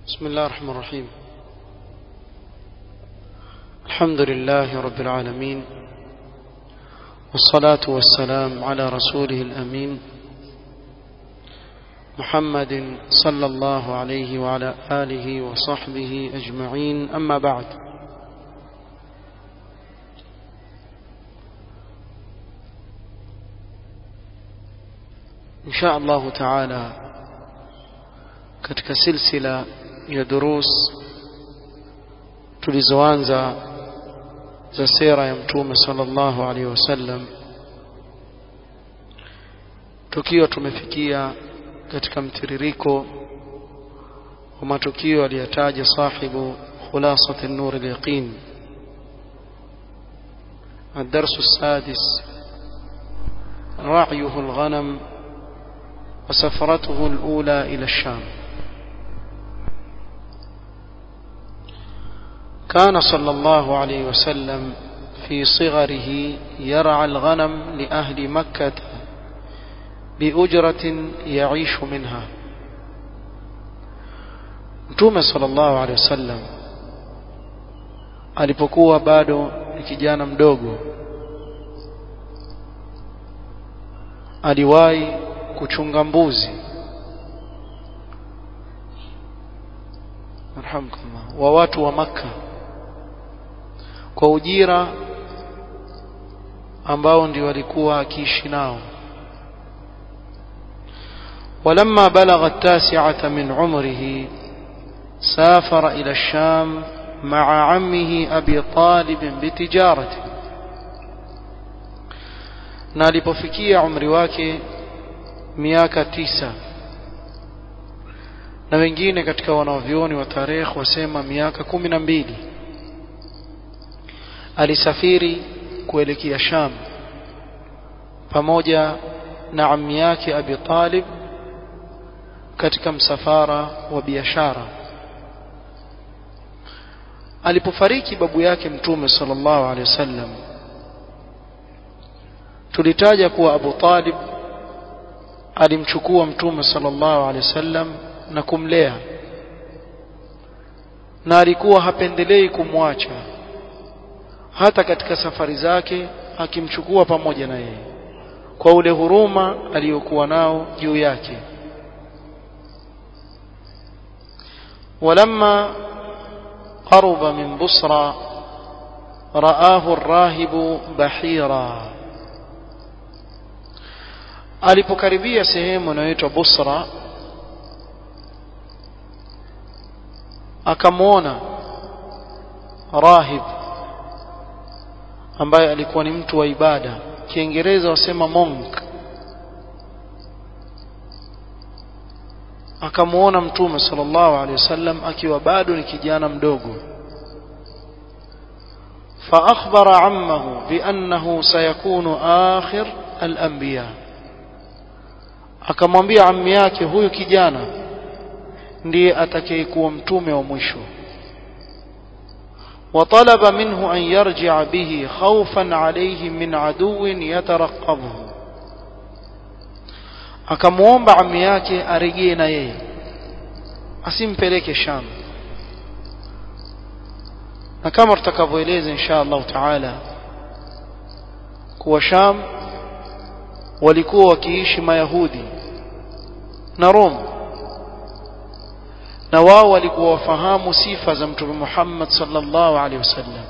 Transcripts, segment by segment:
بسم الله الرحمن الرحيم الحمد لله رب العالمين والصلاة والسلام على رسوله الأمين محمد صلى الله عليه وعلى آله وصحبه أجمعين أما بعد إن شاء الله تعالى katika silsila ya durus tulizoanza za sera ya mtume sallallahu alaihi wasallam tukiwa tumefikia katika mtiririko wa matukio aliyotaja sahibu khulasat an-nur al-yaqin الدرس السادس رعيه الغنم وسفرته الأولى إلى الشام كان صلى الله عليه وسلم في صغره يرعى الغنم لأهل مكة بأجرة يعيش منها Mtume sallallahu alaihi wasallam alipokuwa bado ni kijana mdogo aliwahi kuchunga mbuzi marhamkumullah wa watu wa makka kwa ujira ambao ndio walikuwa akiishi nao ولما بلغ التاسعة من عمره سافر إلى الشام مع عمه أبي طالب بتجارته na alipofikia umri wake miaka tisa na wengine katika wanavyuoni wa tarehe wasema miaka kumi na mbili alisafiri kuelekea Sham pamoja na ammi yake Abi Talib katika msafara wa biashara alipofariki babu yake mtume sallallahu alaihi wasallam tulitaja kuwa Abu Talib alimchukua mtume sallallahu alaihi wasallam na kumlea na alikuwa hapendelei kumwacha hata katika safari zake akimchukua pamoja na yeye kwa ule huruma aliyokuwa nao juu yake ولما قرب من بصرى رآه الراهب بحيرا alipokaribia sehemu inayoitwa Busra akamwona rahib ambaye alikuwa ni mtu wa ibada kiingereza wasema monk akamwona mtume sallallahu alaihi wasallam akiwa bado ni kijana mdogo فأخبر عمه بأنه سيكون آخر الأنبياء akamwambia ammi yake huyu kijana ndiye atakayekuwa mtume wa mwisho وطلب منه أن يرجع به خوفا عليه من عدو يترقبه akamwomba ammi yake arejee na yeye asimpeleke Sham na kama tutakavyoeleza insha Allah taala kuwa Sham walikuwa wakiishi mayahudi na Rom na wao walikuwa wafahamu sifa za mtume Muhammad sallallahu alaihi wasallam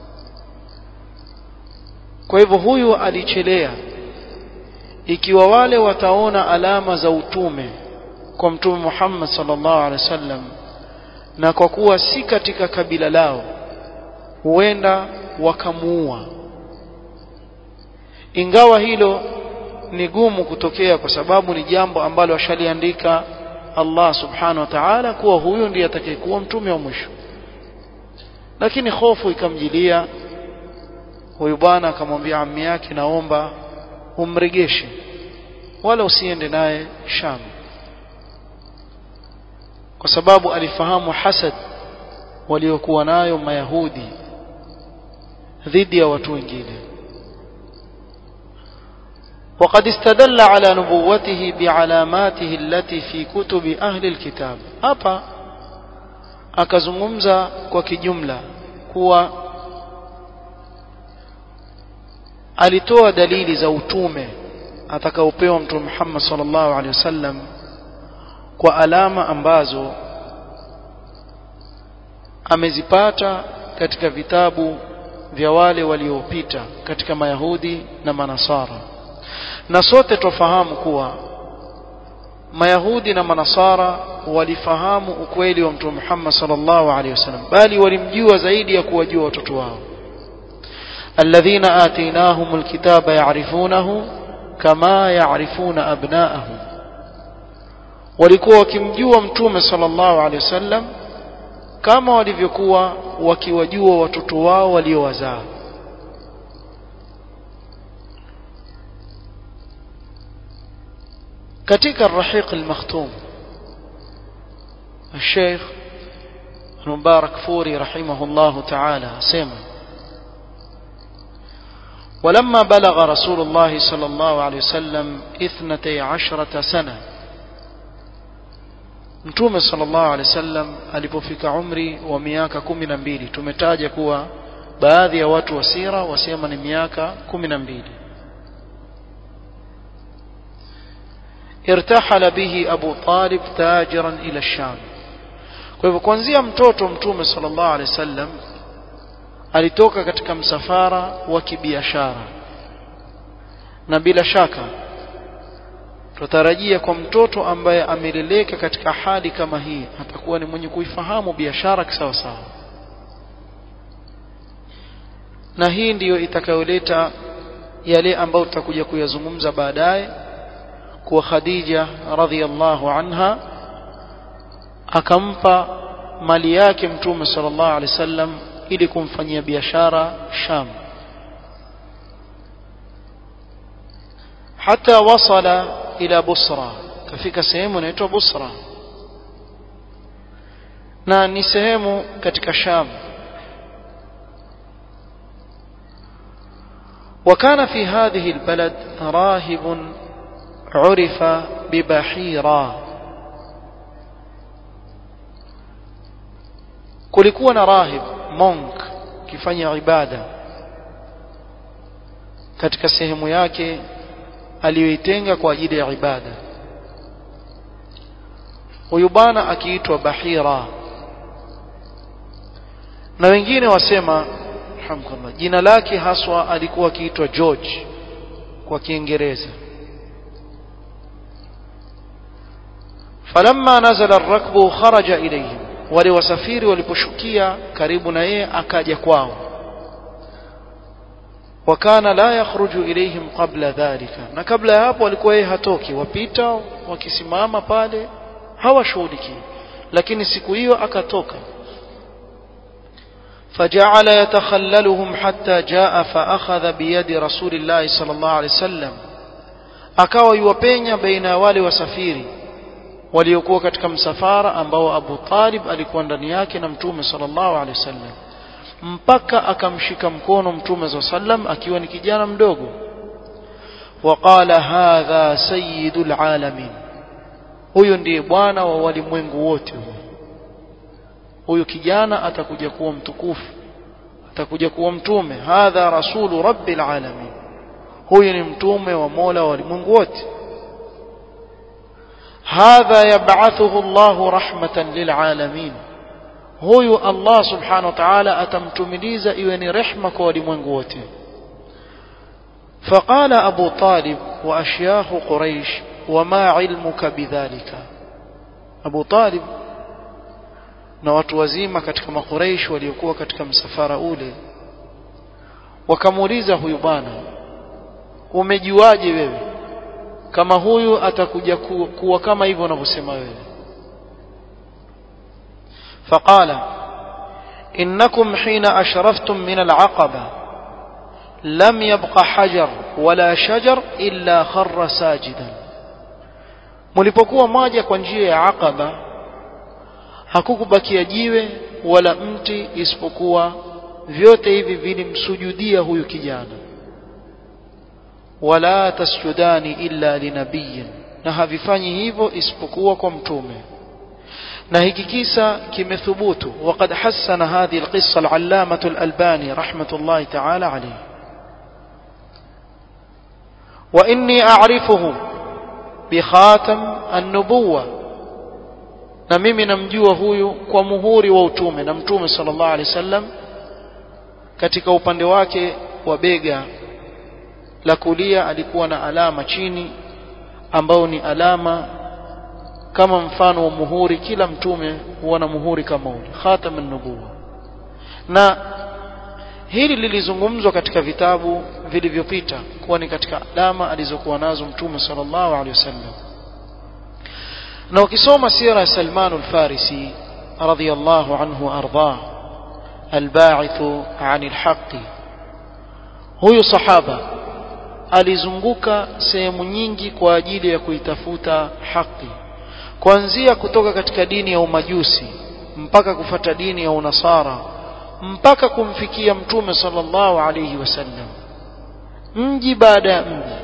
kwa hivyo huyu alichelea ikiwa wale wataona alama za utume kwa mtume Muhammad sallallahu alaihi wasallam na kwa kuwa si katika kabila lao huenda wakamuua ingawa hilo ni gumu kutokea kwa sababu ni jambo ambalo ashaliandika Allah subhanahu wa ta'ala kuwa huyu ndiye atakayekuwa mtume wa mwisho lakini hofu ikamjilia huyu bwana akamwambia ammi yake naomba umregeshe wala usiende naye Sham kwa sababu alifahamu hasad waliokuwa nayo mayahudi dhidi ya watu wengine وقد استدل على نبوته بعلاماته التي في كتب أهل الكتاب hapa akazungumza kwa kijumla kuwa alitoa dalili za utume atakaopewa mtume Muhammad sallallahu alaihi wasallam kwa alama ambazo amezipata katika vitabu vya wale waliopita katika mayahudi na manasara na sote tufahamu kuwa mayahudi na manasara walifahamu ukweli wa mtume Muhammad sallallahu alaihi wasallam bali walimjua zaidi ya kuwajua watoto wao الذين آتيناهم الكتاب يعرفونه كما يعرفون أبناءهم walikuwa wakimjua mtume sallallahu alaihi wasallam kama walivyokuwa wakiwajua watoto wao waliowazaa katika الرحيق المختوم الشيخ مبارك فوري رحمه الله تعالى سمع ولما بلغ رسول الله صلى الله عليه وسلم اثنتي عشرة سنة Mtume sallallahu alaihi wasallam alipofika umri wa miaka kumi na mbili tumetaja kuwa baadhi ya watu wa sira wasema ni miaka kumi na mbili irtahala bihi Abu Talib tajiran ila Sham kwa hivyo kuanzia mtoto mtume sallallahu alaihi wasallam alitoka katika msafara wa kibiashara na bila shaka tutarajia kwa mtoto ambaye ameleleka katika hali kama hii atakuwa ni mwenye kuifahamu biashara kisawa sawa na hii ndiyo itakayoleta yale ambayo tutakuja kuyazungumza baadaye kuwa Khadija radhiallahu anha akampa mali yake mtume sallallahu alaihi wasallam ili kumfanyia biashara Sham hata wasala ila Busra kafika sehemu inaitwa Busra na ni sehemu katika Sham وكان في هذه البلد راهب عرف ببحيرة kulikuwa na rahib monk kifanya ibada katika sehemu yake aliyoitenga kwa ajili ya ibada huyu bwana akiitwa Bahira na wengine wasema alhamdulillah jina lake haswa alikuwa akiitwa George kwa Kiingereza falamma nazala ar-rakbu kharaja ilayhim wale wasafiri waliposhukia karibu na yeye akaja kwao wakana la yakhruju ilayhim qabla dhalika na kabla ya hapo alikuwa yeye hatoki wapita wakisimama pale hawashughuliki lakini siku hiyo akatoka فجعل يتخللهم حتى جاء فأخذ بيد رسول الله صلى الله عليه وسلم akawa yuwapenya baina ya wale wasafiri waliokuwa katika msafara ambao Abu Talib alikuwa ndani yake na Mtume sallallahu alaihi wasallam mpaka akamshika mkono Mtume sallam akiwa ni kijana mdogo waqala hadha sayyidul alamin huyo ndiye bwana wa walimwengu wote huyo kijana atakuja kuwa mtukufu atakuja kuwa mtume hadha rasulu rabbil alamin huyu ni mtume wa Mola wa walimwengu wote hadha yab'athuhu Allah rahmatan lilalamin huyu Allah subhanahu wa ta'ala atamtumiliza iwe ni rehma kwa walimwengu wote فقال أبو طالب وأشياخ قريش وما علمك بذلك أبو طالب na watu wazima katika makuraish waliokuwa katika msafara ule wakamuuliza huyu bwana umejuaje wewe kama huyu atakuja kuwa, kuwa kama hivyo unavyosema wewe فقال إنكم حين أشرفتم من العقبة لم يبق حجر ولا شجر إلا خر ساجدا mlipokuwa moja kwa njia ya Aqaba hakukubakia jiwe wala mti isipokuwa vyote hivi vilimsujudia huyu kijana wala tasjudani illa linabiyin na havifanyi hivyo isipokuwa kwa mtume na hiki kisa kimethubutu وقد حسن هذه القصة العلامة الألباني رحمة الله تعالى عليه وإني أعرفه بخاتم النبوة na mimi namjua huyu kwa muhuri wa utume na mtume sallallahu alaihi wasallam katika upande wake wa bega la kulia alikuwa na alama chini ambao ni alama kama mfano wa muhuri kila mtume huwa na muhuri kama ule khatam an-nubuwa na hili lilizungumzwa katika vitabu vilivyopita kuwa ni katika alama alizokuwa nazo mtume sallallahu alaihi wasallam na ukisoma sira ya Salman al-Farisi radhiyallahu anhu ardah الباعث عن الحق huyu sahaba alizunguka sehemu nyingi kwa ajili ya kuitafuta haki kuanzia kutoka katika dini ya umajusi mpaka kufata dini ya unasara mpaka kumfikia mtume sallallahu alayhi wasallam mji baada ya mji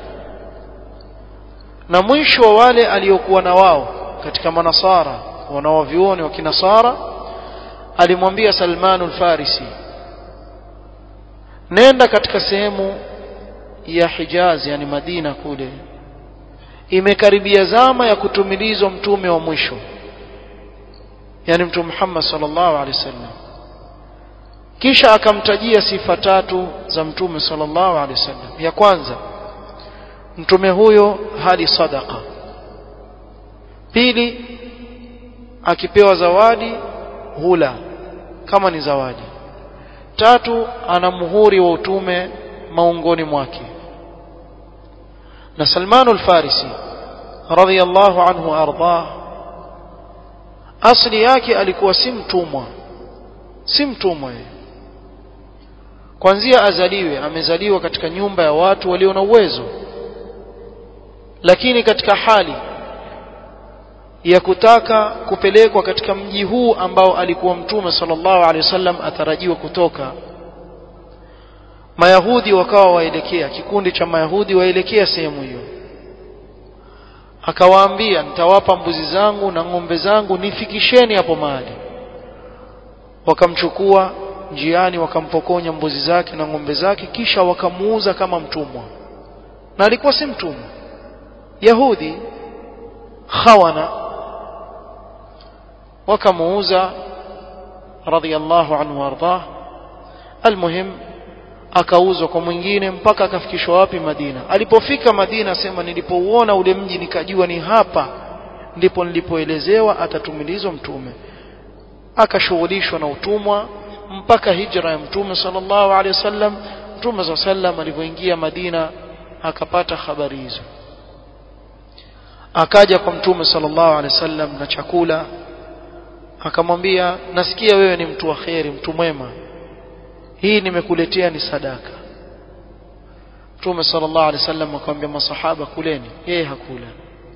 na mwisho wa wale aliokuwa na wao katika manasara wanaovioni wa kinasara alimwambia Salman al-Farisi nenda katika sehemu ya Hijaz yani Madina kule imekaribia zama ya kutumilizwa mtume wa mwisho yani mtume Muhammad sallallahu alaihi wasallam kisha akamtajia sifa tatu za mtume sallallahu alaihi wasallam ya kwanza mtume huyo hali sadaqa pili akipewa zawadi hula kama ni zawadi tatu ana muhuri wa utume maungoni mwake na Salman al-Farisi radhiyallahu anhu ardah asli yake alikuwa si mtumwa si mtumwa yeye kwanzia azaliwe amezaliwa katika nyumba ya watu walio na uwezo lakini katika hali ya kutaka kupelekwa katika mji huu ambao alikuwa mtume sallallahu alaihi wasallam atarajiwa kutoka mayahudi wakawa waelekea kikundi cha mayahudi waelekea sehemu hiyo akawaambia nitawapa mbuzi zangu na ng'ombe zangu nifikisheni hapo mahali wakamchukua njiani wakampokonya mbuzi zake na ng'ombe zake kisha wakamuuza kama mtumwa na alikuwa si mtumwa yahudi khawana wakamuuza radhiallahu anhu wardah almuhim akauzwa kwa mwingine mpaka akafikishwa wapi Madina alipofika Madina asema nilipouona ule mji nikajua ni hapa ndipo nilipoelezewa atatumilizwa mtume akashughulishwa na utumwa mpaka hijra ya mtume sallallahu alaihi wasallam mtume sallallahu alaihi alipoingia Madina akapata habari hizo akaja kwa mtume sallallahu alaihi wasallam na chakula akamwambia nasikia wewe ni mtu wa kheri mtu mwema hii nimekuletea ni sadaka Mtume sallallahu alaihi wasallam akamwambia masahaba kuleni yeye hakula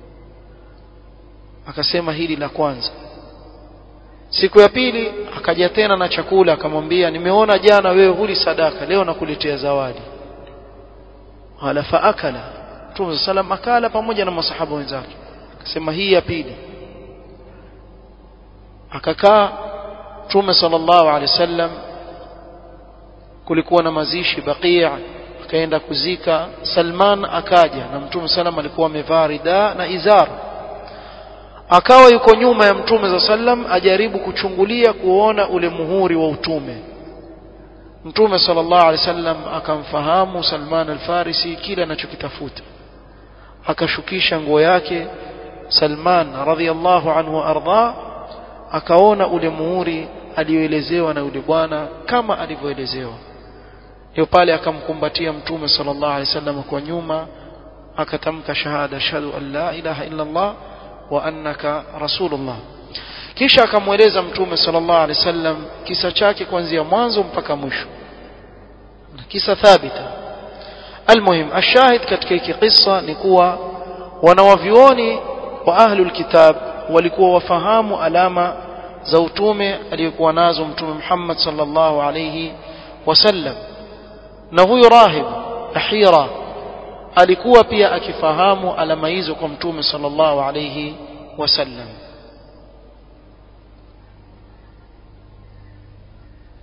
akasema hili la kwanza siku ya pili akaja tena na chakula akamwambia nimeona jana wewe huli sadaka leo nakuletea zawadi wala faakala Mtume sallam akala pamoja na masahaba wenzake akasema hii ya pili akakaa Mtume sallallahu alaihi wasallam kulikuwa na mazishi Baqi' akaenda kuzika Salman akaja na Mtume sallam alikuwa amevaa rida na izar akawa yuko nyuma ya Mtume za sallam ajaribu kuchungulia kuona ule muhuri wa utume Mtume sallallahu alaihi wasallam akamfahamu Salman al-Farisi kile anachokitafuta akashukisha nguo yake Salman radhiallahu anhu arda akaona ule muhuri aliyoelezewa na yule bwana kama alivyoelezewa ndio pale akamkumbatia mtume sallallahu alaihi wasallam kwa nyuma akatamka shahada ashhadu an la ilaha illa Allah wa annaka rasulullah kisha akamweleza mtume sallallahu alaihi wasallam kisa chake kuanzia mwanzo mpaka mwisho kisa thabita almuhim ashahid katika hiki kisa ni kuwa wanawavioni wa ahlul kitab walikuwa wafahamu alama za utume aliyokuwa nazo mtume Muhammad sallallahu alayhi wasallam na huyu rahib ahira alikuwa pia akifahamu alama hizo kwa mtume sallallahu alayhi wasallam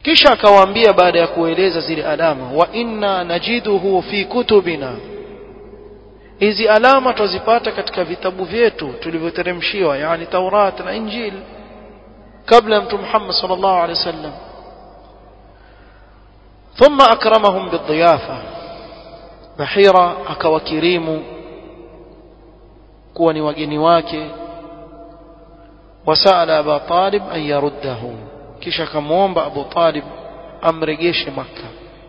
kisha akawaambia baada ya kueleza zile alama wa inna najiduhu fi kutubina hizi alama twazipata katika vitabu vyetu tulivyoteremshiwa yani Taurat na Injil kabla ya mtume Muhammad sallallahu alaihi wasallam ثم أكرمهم بالضيافة بحيرة أكوكريم كوني وجني واكي وسأل أبا طالب أن يرده kisha akamwomba Abu Talib amregeshe Makka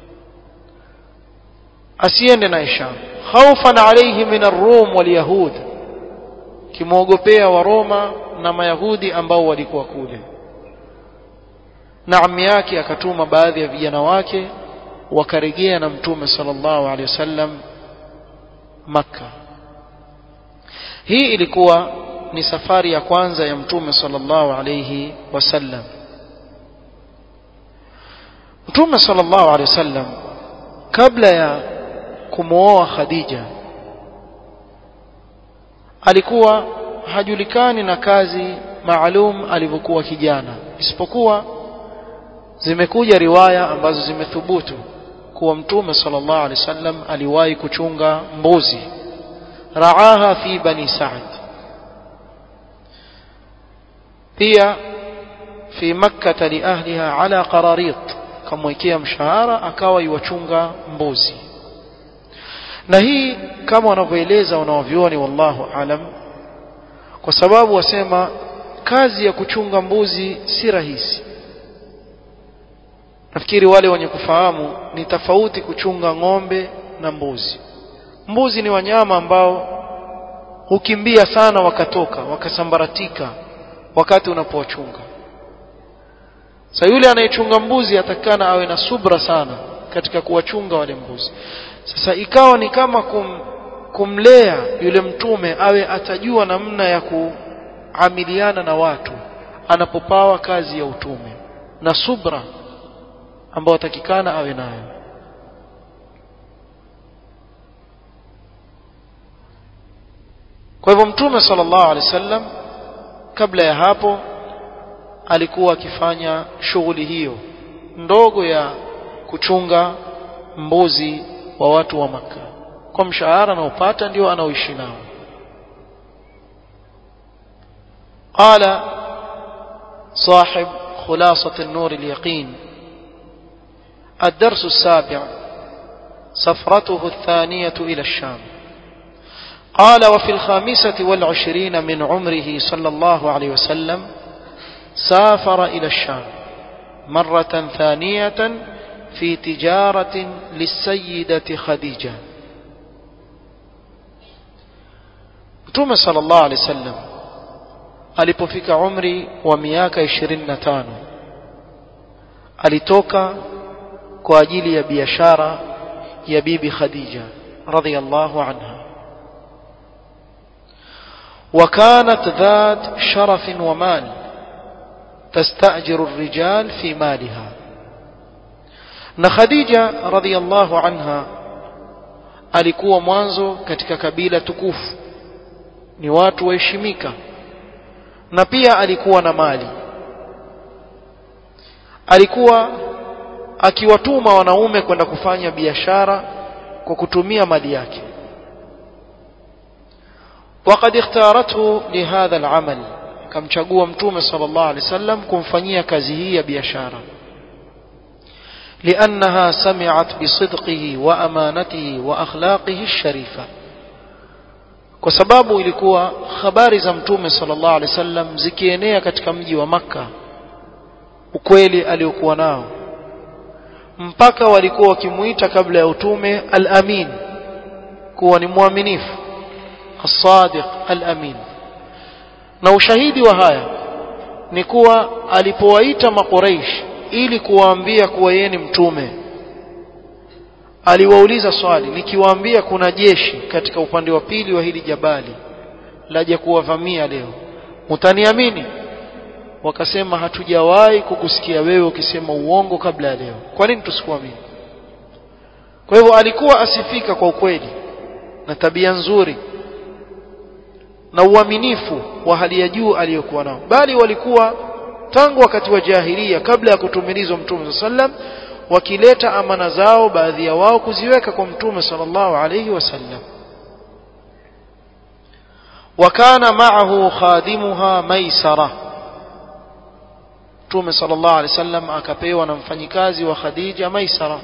asiende na Isham khaufan alayhi min ar-Rum wal Yahud kimwogopea wa Roma na Mayahudi ambao walikuwa kule na ammi yake akatuma baadhi ya vijana wake wakarejea na mtume sallallahu alaihi wasallam Makka hii ilikuwa ni safari ya kwanza ya mtume sallallahu alaihi wasallam Mtume sallallahu alaihi wasallam kabla ya kumwoa Khadija alikuwa hajulikani na kazi maalum alivyokuwa kijana isipokuwa zimekuja riwaya ambazo zimethubutu kuwa Mtume sallallahu alaihi wasallam aliwahi kuchunga mbuzi raaha fi bani Sa'd pia fi makkah li ahliha ala qararit kamwekea mshahara akawa iwachunga mbuzi na hii kama wanavyoeleza wanaovyuoni wallahu alam kwa sababu wasema kazi ya kuchunga mbuzi si rahisi nafikiri wale wenye kufahamu ni tofauti kuchunga ng'ombe na mbuzi mbuzi ni wanyama ambao hukimbia sana wakatoka wakasambaratika wakati unapowachunga sasa yule anayechunga mbuzi atakana awe na subra sana katika kuwachunga wale mbuzi sasa ikawa ni kama kum, kumlea yule mtume awe atajua namna ya kuamiliana na watu anapopawa kazi ya utume na subra ambayo atakikana awe nayo kwa hivyo mtume sallallahu alaihi wasallam kabla ya hapo alikuwa akifanya shughuli hiyo ndogo ya kuchunga mbuzi wa watu wa maka kwa mshahara anaopata ndio anaoishi nao قال صاحب خلاصة النور اليقين الدرس السابع سفرته الثانية إلى الشام قال وفي الخامسة والعشرين من عمره صلى الله عليه وسلم سافر إلى الشام مرة ثانية في تجارة للسيدة خديجة متوم صلى الله عليه وسلم alipofika umri wa miaka 25 alitoka kwa ajili ya biashara ya bibi Khadija radhiyallahu anha وكانت ذات شرف ومال تستأجر الرجال في مالها na Khadija radhiyallahu anha alikuwa mwanzo katika kabila tukufu ni watu waheshimika na pia alikuwa na mali alikuwa akiwatuma wanaume kwenda kufanya biashara kwa kutumia mali yake وقد اختارته لهذا العمل akamchagua mtume sallallahu alaihi wasallam kumfanyia kazi hii ya biashara لأنها سمعت بصدقه وأمانته وأخلاقه الشريفة kwa sababu ilikuwa habari za mtume sallallahu alaihi wasallam zikienea katika mji wa maka ukweli aliokuwa nao mpaka walikuwa wakimuita kabla ya utume al-amin kuwa ni mwaminifu as-sadiq al-amin na ushahidi wa haya ni kuwa alipowaita makuraish ili kuwaambia kuwa yeye ni mtume aliwauliza swali nikiwaambia kuna jeshi katika upande wa pili wa hili jabali laja kuwavamia leo mtaniamini wakasema hatujawahi kukusikia wewe ukisema uongo kabla ya leo kwa nini tusikuamini kwa hivyo alikuwa asifika kwa ukweli na tabia nzuri na uaminifu wa hali ya juu aliyokuwa nao bali walikuwa tangu wakati wa jahilia kabla ya kutumilizwa mtume sallam wakileta amana zao baadhi ya wao kuziweka kwa mtume sallallahu alayhi wasallam وكان معه خادمها ميسرة mtume sallallahu alayhi wasallam akapewa na mfanyikazi wa Khadija Maisara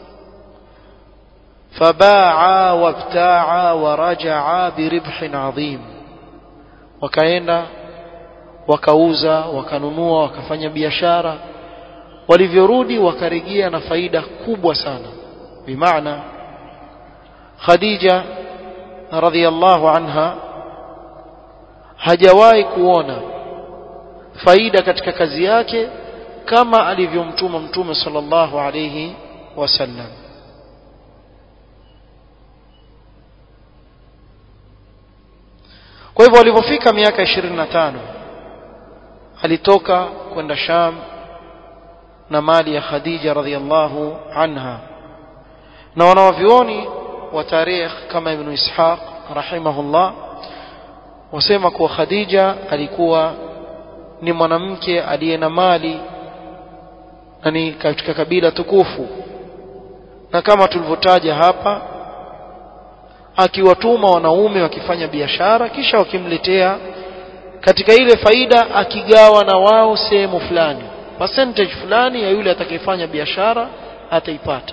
فباعا وابتاعا ورجعا بربح عظيم wakaenda wakauza wakanunua wakafanya biashara walivyorudi wakarejea na faida kubwa sana bimaana Khadija radhiyallahu anha hajawahi kuona faida katika kazi yake kama alivyomtuma mtume sallallahu alayhi wasallam kwa hivyo walipofika miaka 25 alitoka kwenda Sham na mali ya Khadija radhiallahu anha na wanawavioni wa tarikh kama Ibn Ishaq rahimahullah wasema kuwa Khadija alikuwa ni mwanamke aliye na mali na ni katika kabila tukufu na kama tulivyotaja hapa akiwatuma wanaume wakifanya biashara kisha wakimletea katika ile faida akigawa na wao sehemu fulani percentage fulani ya yule atakayefanya biashara ataipata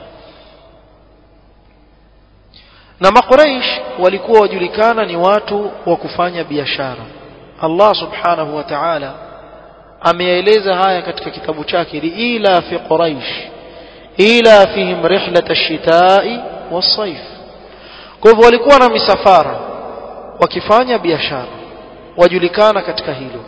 na makuraish walikuwa wajulikana ni watu wa kufanya biashara Allah subhanahu wa ta'ala ameeleza haya katika kitabu chake ila fi quraish ila fihim rihlat ash-shita'i was-sayf kwa hivyo walikuwa na misafara wakifanya biashara wajulikana katika hilo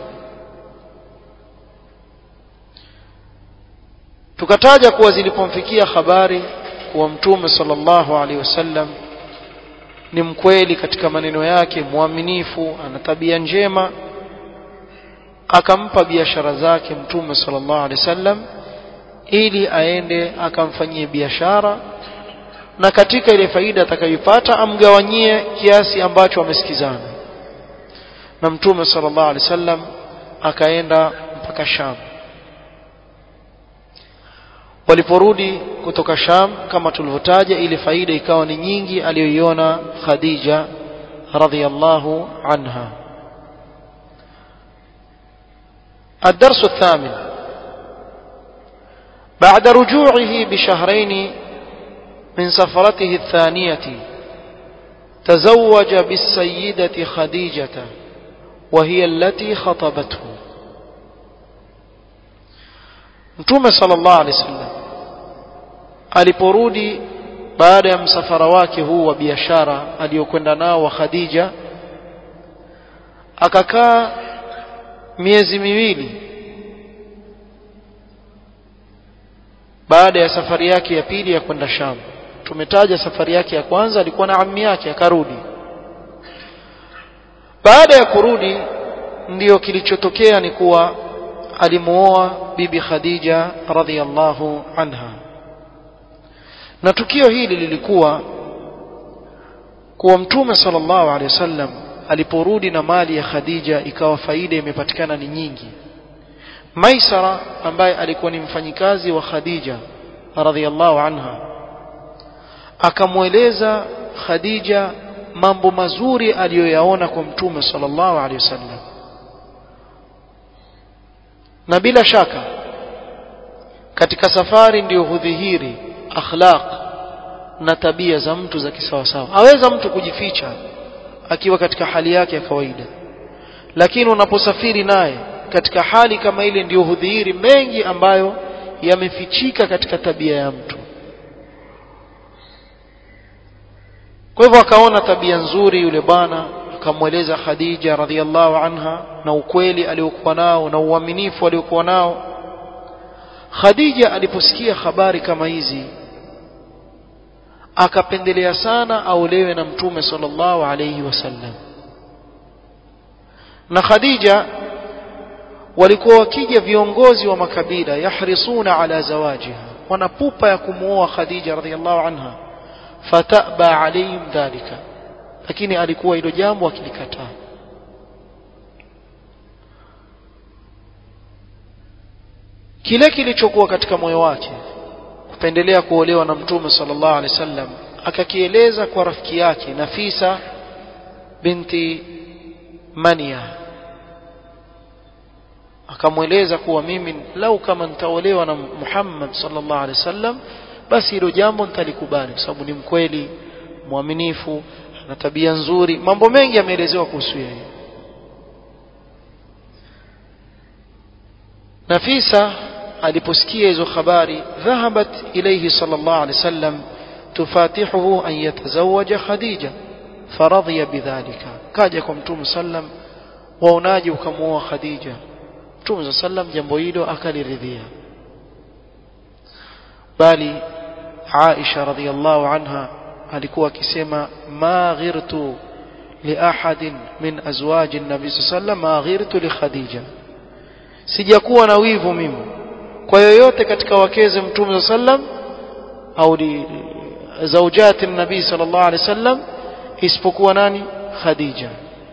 tukataja kuwa zilipomfikia habari kuwa mtume sallallahu alaihi wasallam ni mkweli katika maneno yake mwaminifu ana tabia njema akampa biashara zake mtume sallallahu alaihi wasallam ili aende akamfanyie biashara na katika ile faida atakayopata amgawanyie kiasi ambacho wamesikizana na mtume sallallahu alaihi wasallam akaenda mpaka Sham waliporudi kutoka Sham kama tulivyotaja ile faida ikawa ni nyingi aliyoiona Khadija radhiyallahu anha الدرس الثامن بعد رجوعه بشهرين من سفرته الثانية تزوج بالسيدة خديجة وهي التي خطبته Mtume sallallahu alaihi wasallam aliporudi baada ya msafara wake huu wa biashara aliyokwenda nao wa Khadija akakaa miezi miwili baada ya safari yake ya pili ya kwenda Sham tumetaja safari yake ya kwanza alikuwa na ammi yake akarudi baada ya kurudi ndiyo kilichotokea ni kuwa alimuoa bibi Khadija radhiallahu anha na tukio hili lilikuwa kuwa mtume sallallahu alaihi wasallam aliporudi na mali ya Khadija ikawa faida imepatikana ni nyingi Maisara ambaye alikuwa ni mfanyikazi wa Khadija radhiallahu anha akamweleza Khadija mambo mazuri aliyoyaona kwa mtume sallallahu alaihi wasallam na bila shaka katika safari ndiyo hudhihiri akhlaq na tabia za mtu za kisawasawa aweza mtu kujificha akiwa katika hali yake ya kawaida lakini unaposafiri naye katika hali kama ile ndiyo hudhihiri mengi ambayo yamefichika katika tabia ya mtu kwa hivyo akaona tabia nzuri yule bwana akamweleza Khadija radhiallahu anha na ukweli aliokuwa nao na uaminifu aliokuwa nao Khadija aliposikia habari kama hizi akapendelea sana aolewe na mtume sallallahu alayhi wasallam na Khadija walikuwa wakija viongozi wa makabila yahrisuna ala zawajiha wanapupa ya kumuoa Khadija radhiallahu anha fataba alayhim dhalika lakini alikuwa hilo jambo akilikataa kile kilichokuwa katika moyo wake kupendelea kuolewa na mtume sallallahu alaihi wasallam akakieleza kwa rafiki yake Nafisa binti Mania akamweleza kuwa mimi lau kama nitaolewa na Muhammad sallallahu alaihi wasallam basi hilo jambo nitalikubali kwa sababu ni mkweli mwaminifu na tabia nzuri mambo mengi yameelezewa kuhusu yeye Nafisa aliposikia hizo habari dhahabat ilayhi sallallahu alaihi wasallam tufatihuhu an yatazawaja Khadija faradhiya bidhalika kaja kwa mtume sallam waonaje ukamuoa Khadija mtume sallam jambo hilo akaliridhia bali Aisha radhiallahu anha alikuwa akisema ma ghirtu li ahadin min azwaji nabii sallam ma ghirtu li Khadija sijakuwa na wivu mimi kwa yoyote katika wakeze mtume sallam au li zaujati nabii sallallahu alaihi wasallam isipokuwa nani Khadija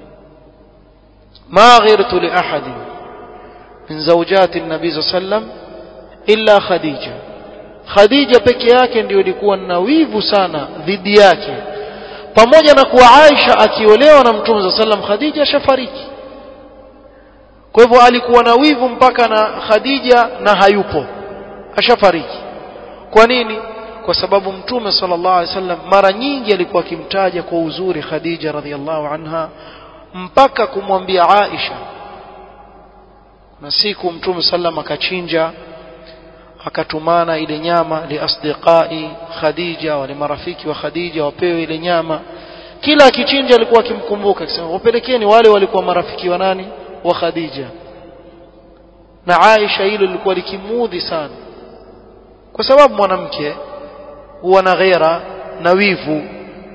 ma ghirtu li ahadin min zaujati nabii sallam illa Khadija Khadija peke yake ndio ilikuwa na wivu sana dhidi yake pamoja na kuwa Aisha akiolewa na Mtume sallam Khadija shafariki kwa hivyo alikuwa na wivu mpaka na Khadija na hayupo ashafariki kwa nini kwa sababu Mtume sallallahu alaihi wasallam mara nyingi alikuwa akimtaja kwa uzuri Khadija radhiallahu anha mpaka kumwambia Aisha kuna siku Mtume sallam akachinja akatumana ile nyama liasdiqai Khadija wale marafiki wa Khadija wapewe ile nyama kila akichinja alikuwa akimkumbuka akisema wapelekeni wale walikuwa marafiki wa nani wa Khadija na Aisha hilo lilikuwa likimudhi sana kwa sababu mwanamke huwa na ghera na wivu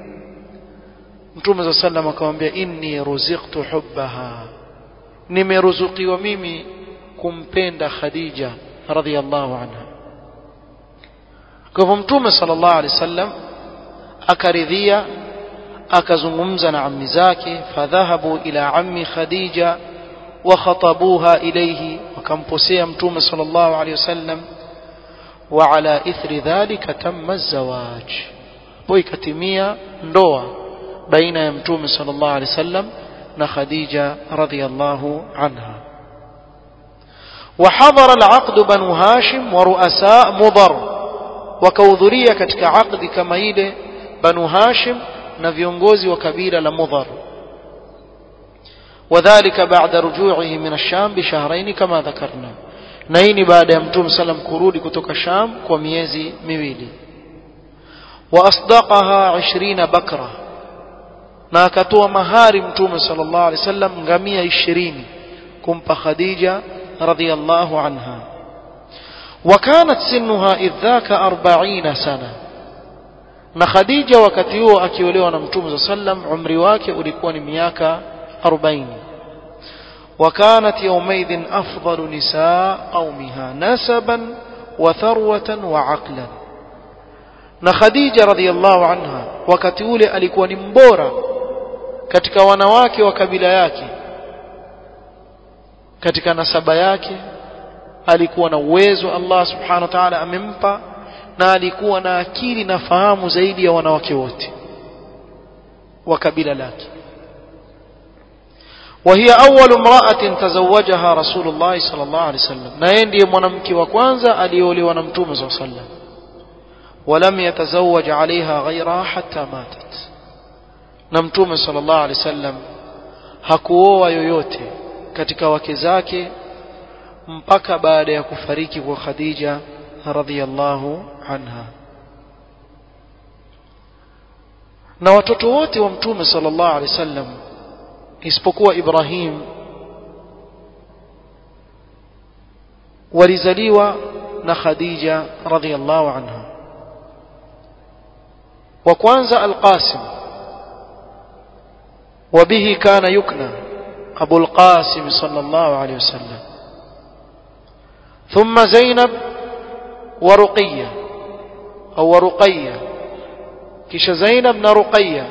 Mtume za sallam akamwambia inni ruziqtu hubbaha nimeruzukiwa mimi kumpenda Khadija radhiallahu anha kwa hivyo mtume sallallahu alaihi wasallam akaridhia akazungumza na ammi zake fadhahabu ila ammi khadija wa khatabuha ilayhi wakamposea mtume sallallahu alaihi wasallam wa ala ithri dhalika tamma az-zawaj hapo ikatimia ndoa baina ya mtume sallallahu alaihi wasallam na khadija radhiallahu anha وحضر العقد بنو هاشم ورؤساء مضر وكوذرية كتك عقد كما إلي بنو هاشم نفيونغوزي وكبيلة لمضر وذلك بعد رجوعه من الشام بشهرين كما ذكرنا نيني بعد يمتوم سلم كرودي كتك الشام وميزي ميويلي وأصدقها عشرين بكرة ناكتوا مهاري متوم صلى الله عليه وسلم غمية عشرين كمب خديجة رضي الله عنها وكانت سنها إذ ذاك أربعين سنة na Khadija wakati huo akiolewa na Mtume صلى الله عليه وسلم umri wake ulikuwa ni miaka 40 وكانت يومئذ أفضل نساء قومها نسبا وثروة وعقلا na Khadija radhiallahu anha wakati ule alikuwa ni mbora katika wanawake wa kabila yake katika nasaba yake alikuwa na uwezo Allah subhanahu wa ta'ala amempa na alikuwa na akili na fahamu zaidi ya wanawake wote wa kabila lake وهي أول امرأة تزوجها رسول الله صلى الله عليه وسلم نايندي mwanamke wa kwanza aliolewa na mtume صلى الله عليه وسلم ولم يتزوج عليها غيرها حتى ماتت na mtume صلى الله عليه وسلم hakuoa yoyote katika wake zake mpaka baada ya kufariki kwa Khadija radhiyallahu anha na watoto wote wa mtume sallallahu alaihi wasallam isipokuwa Ibrahim walizaliwa na Khadija radhiyallahu anha wa kwanza Al-Qasim وبه كان يكنى أبو القاسم صلى الله عليه وسلم ثم زينب ورقية أو ورقية كش زينب بن رقية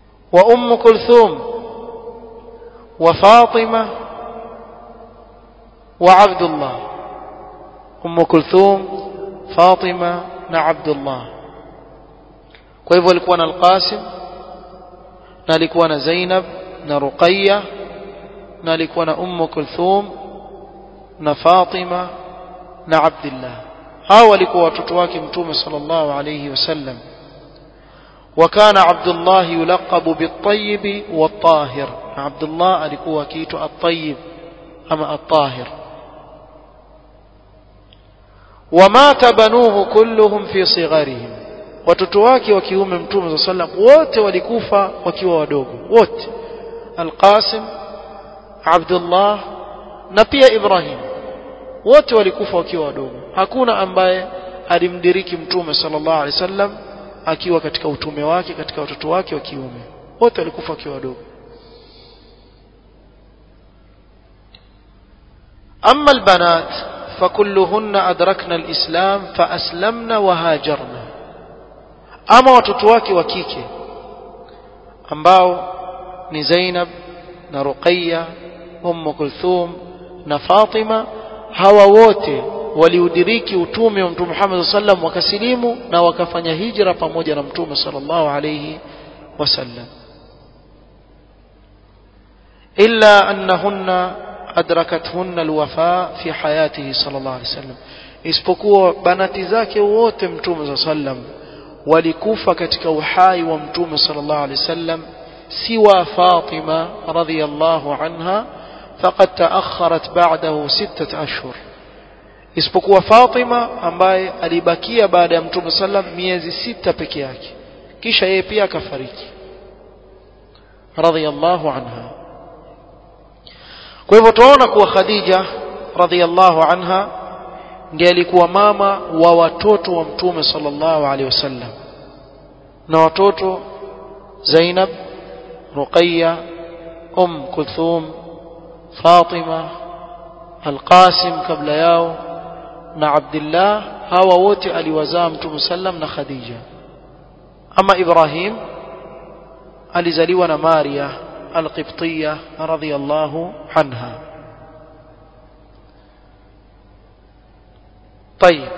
وأم كلثوم وفاطمة wa Abdullah Umm Kulthum Fatima na Abdullah kwa hivyo alikuwa na Al-Qasim na alikuwa na Zainab na Ruqayya na alikuwa na Umm Kulthum na Fatima na Abdullah hao walikuwa watoto wake mtume sallallahu alayhi wasallam وكان عبد الله يلقب بالطيب والطاهر عبد الله alikuwa akiitwa الطيب ama الطاهر ومات بنوه كلهم في صغارهم watoto wake wa kiume mtume صلى الله عليه وسلم wote walikufa wakiwa wadogo wote القاسم عبد الله na pia Ibrahim wote walikufa wakiwa wadogo hakuna ambaye alimdiriki mtume sallallahu alaihi wasallam akiwa katika utume wake katika watoto wake wa kiume wote walikufa wakiwa wadogo أما البنات فكلهن أدركن الإسلام فأسلمن وهاجرن أما وتتواكي وكيكي ambao ni Zainab na Ruqayya Umm Kulthum na Fatima hawa wote waliudiriki utume wa Mtume Muhammad sallam wakasilimu na wakafanya hijra pamoja na Mtume sallallahu alayhi wasallam illa annahunna adrakathunna alwafa fi hayatihi sallallahu alayhi wasallam isipokuwa banati zake wote Mtume sallam walikufa katika uhai wa Mtume sallallahu alayhi wasallam siwa Fatima radhiyallahu anha faqad taakharat ba'dahu sittah ashhur isipokuwa Fatima ambaye alibakia baada ya Mtume sallam miezi sita peke yake kisha yeye pia akafariki radhiyallahu anha kwa hivyo tunaona kuwa Khadija radhiyallahu anha ndiye alikuwa mama wa watoto wa Mtume sallallahu alaihi wasallam na watoto Zainab Ruqayya Um Kulthum Fatima Al-Qasim kabla yao na Abdullah hawa wote aliwazaa Mtume sallam na Khadija ama Ibrahim alizaliwa na Maria al-Qibtiyya radhiyallahu anha طيب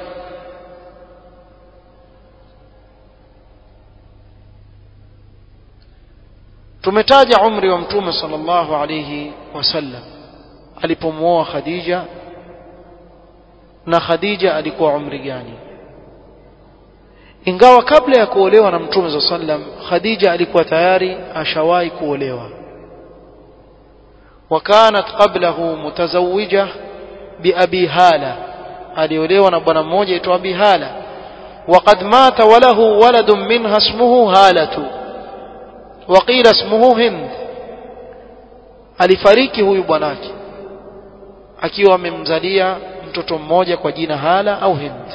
tumetaja umri wa mtume sallallahu alayhi wasallam alipomwoa Khadija na Khadija alikuwa umri gani ingawa kabla ya kuolewa na mtume sallam Khadija alikuwa tayari ashawahi kuolewa وكانت قبله متزوجة بأبي هالة aliolewa na bwana mmoja aitwa Abi Hala وقد مات وله ولد منها اسمه هالة وقيل اسمه هند alifariki huyu bwanake akiwa amemzalia mtoto mmoja kwa jina Hala au Hind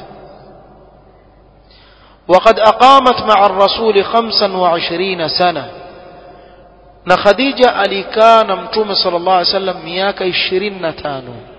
وقد أقامت مع الرسول خمسا وعشرين سنة na Khadija alikaa na Mtume sallallahu alaihi wasallam miaka 25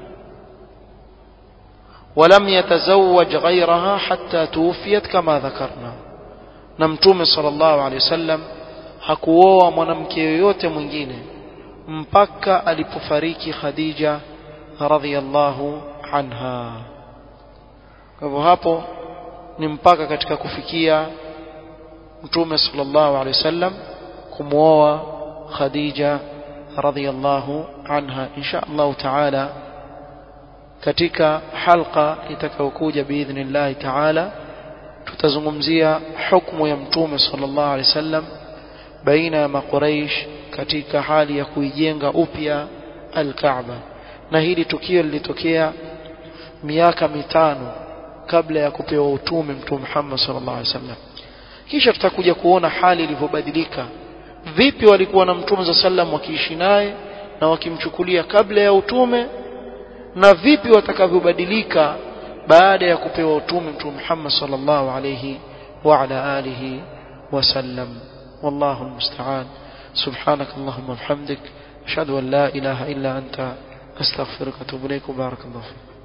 ولم يتزوج غيرها حتى توفيت كما ذكرنا na Mtume sallallahu alaihi wasallam hakuoa mwanamke yoyote mwingine mpaka alipofariki Khadija radhiyallahu anha kwa hivyo hapo ni mpaka katika kufikia Mtume sallallahu alaihi wasallam kumwoa Khadija radhiyallahu anha insha Allah taala katika halqa itakayokuja biidhnillah taala tutazungumzia hukumu ya mtume sallallahu alaihi wasallam baina ya makuraish katika hali ya kuijenga upya al-Kaaba na hili tukio lilitokea miaka mitano kabla ya kupewa utume mtume Muhammad sallallahu alaihi wasallam kisha tutakuja kuona hali ilivyobadilika vipi walikuwa na mtume za sallam wakiishi naye na wakimchukulia kabla ya utume na vipi watakavyobadilika baada ya kupewa utume mtume Muhammad sallallahu alayhi wa ala alihi wasallam wallahu almusta'an subhanak allahumma bihamdik ashhadu an la ilaha illa anta astaghfiruka wa atubu ilayk barakallahu fik